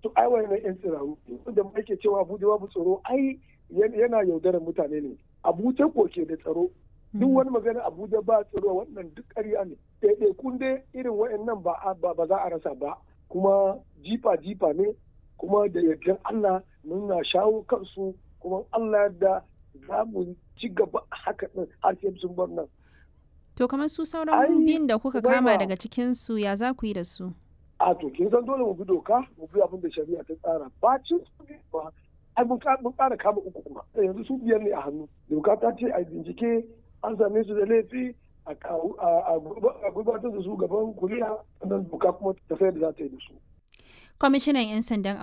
to ai wannan yan tsiraru wanda ake cewa abuja babu tsaro ai yana yaudarar mutane ne abuja ko ke da tsaro duk wani magana abuja ba tsaro wannan duk ƙarya ne ɗaiɗai kun dai irin wa'annan ba ba za a rasa ba kuma jifa jifa ne kuma da yardan Allah muna shawo kansu kuma Allah da za mu ci gaba haka din har sai sun bar nan to kamar su sauran biyun da kuka kama daga cikin su ya za ku yi da su a to kin san dole mu bi doka mu bi abin da shari'a ta tsara bacin su ba ai mun ƙara kama uku kuma yanzu su biyar ne a hannu doka ta ce a bincike an same su da laifi a gurbatar da su gaban kuliya sannan doka kuma ta sayar da za ta yi da su kwamishinan 'yan sandan